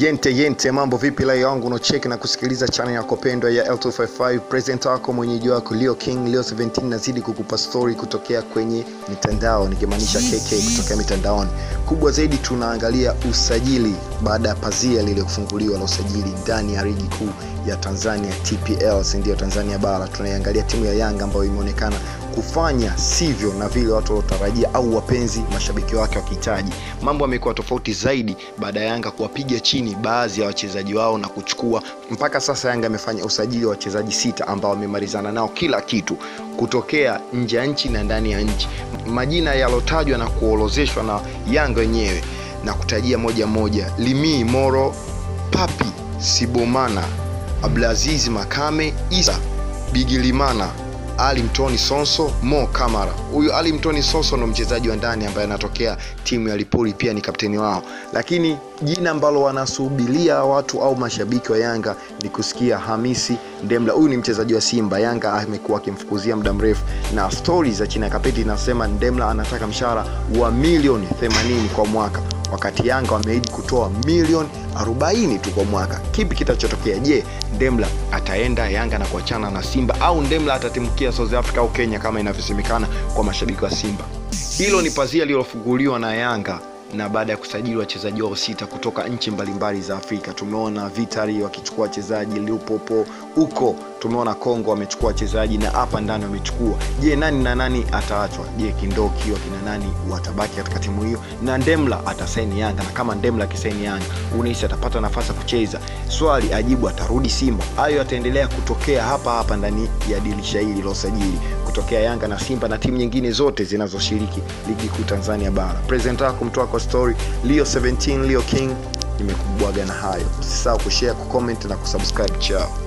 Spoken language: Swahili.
Yente yente, mambo vipi? Lai wangu unaocheki na kusikiliza channel yako pendwa ya L255 present wako mwenyeji wako Leo King Leo 17 nazidi kukupa story kutokea kwenye mitandao, nikimaanisha KK kutokea mitandaoni. Kubwa zaidi tunaangalia usajili baada ya pazia lile kufunguliwa la usajili ndani ya ligi kuu ya Tanzania TPL, si ndio? Tanzania bara tunaiangalia timu ya Yanga ambayo imeonekana kufanya sivyo na vile watu waliotarajia au wapenzi mashabiki wake wakihitaji. Mambo yamekuwa tofauti zaidi baada ya Yanga kuwapiga chini baadhi ya wachezaji wao na kuchukua. Mpaka sasa Yanga amefanya usajili wa wachezaji sita ambao wamemalizana nao kila kitu kutokea nje ya nchi na ndani ya nchi. Majina yalotajwa na kuorozeshwa na Yanga wenyewe na kutajia moja moja: Limi Moro, Papi Sibomana, Abdulaziz Makame, Isa Bigilimana ali Mtoni Sonso, Mo Kamara. Huyu Ali Mtoni Sonso ndo mchezaji wa ndani ambaye anatokea timu ya Lipoli, pia ni kapteni wao, lakini jina ambalo wanasubiria watu au mashabiki wa Yanga ni kusikia Hamisi Ndemla. Huyu ni mchezaji wa Simba, Yanga amekuwa akimfukuzia muda mrefu, na stori za chini ya kapeti inasema Ndemla anataka mshahara wa milioni 80 kwa mwaka wakati Yanga wameahidi kutoa milioni 40 tu kwa mwaka. Kipi kitachotokea? Je, Ndemla ataenda Yanga na kuachana na Simba au Ndemla atatimkia South Africa au Kenya kama inavyosemekana kwa mashabiki wa Simba? Hilo ni pazia lililofunguliwa na Yanga na baada ya kusajili wachezaji wao sita kutoka nchi mbalimbali za Afrika. Tumeona Vitali wakichukua wachezaji Lupopo huko, tumeona Kongo wamechukua wachezaji na hapa ndani wamechukua. Je, nani na nani ataachwa? Je, Kindoki wakina nani watabaki katika timu hiyo, na Ndemla atasaini Yanga? Na kama Ndemla akisaini Yanga, unahisi atapata nafasi ya kucheza? Swali ajibu, atarudi Simba? Hayo yataendelea kutokea hapa hapa ndani ya dirisha hili la usajili kutokea Yanga na Simba na timu nyingine zote zinazoshiriki ligi kuu Tanzania bara. Presenter wako mtoa kwa story Leo 17 Leo King, nimekubwaga na hayo. Usisahau kushare, kucomment na kusubscribe. Chao.